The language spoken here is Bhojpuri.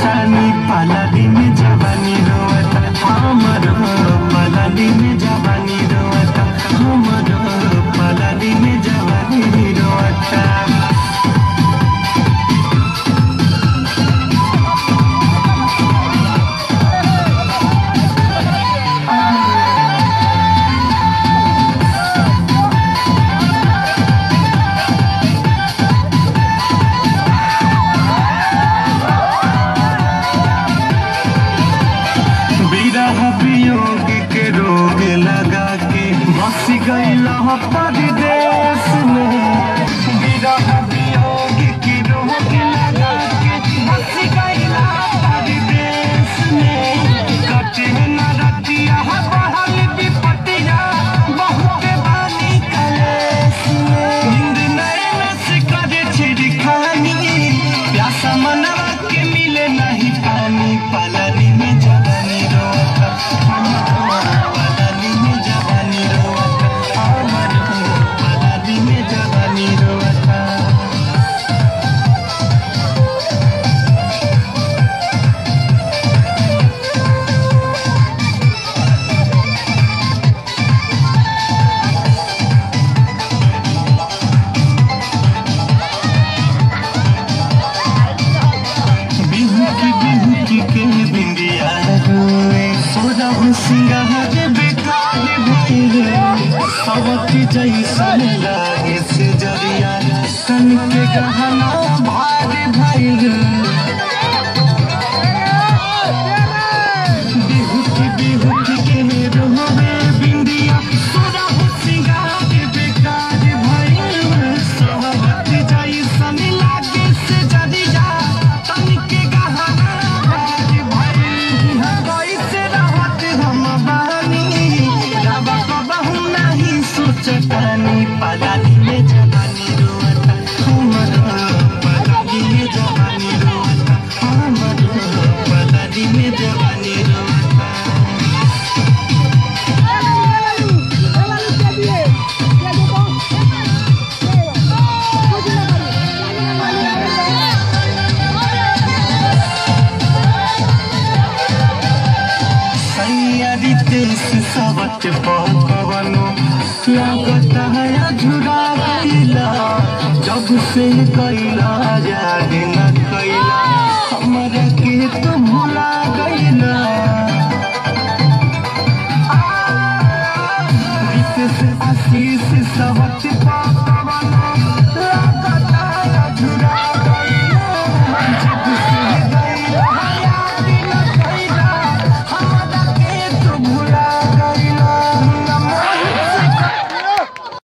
तानी पलानी में जवानी रोता हमरो पलानी में जवानी रोता हमरो पलानी में जवानी रोता विरह वियोग के रोग लगा के बस गईल परदेश में विरह वियोग के रोग लगा के बस गईल परदेश में कटे न रतिया बहल विपतिया बहुत बानी कलेश में नींद नैन से करे छिड़खानी प्यासा मनवा के मिले नहीं पानी पलानी में जवानी रोता पलानी में जवानी रोता हमर पलानी में जवानी रोता बिहुकी बिहुकी के बिंदिया रोए सोजा सिंगार बेकार भइले सबक जैसन लागे से जरिया तन के गहना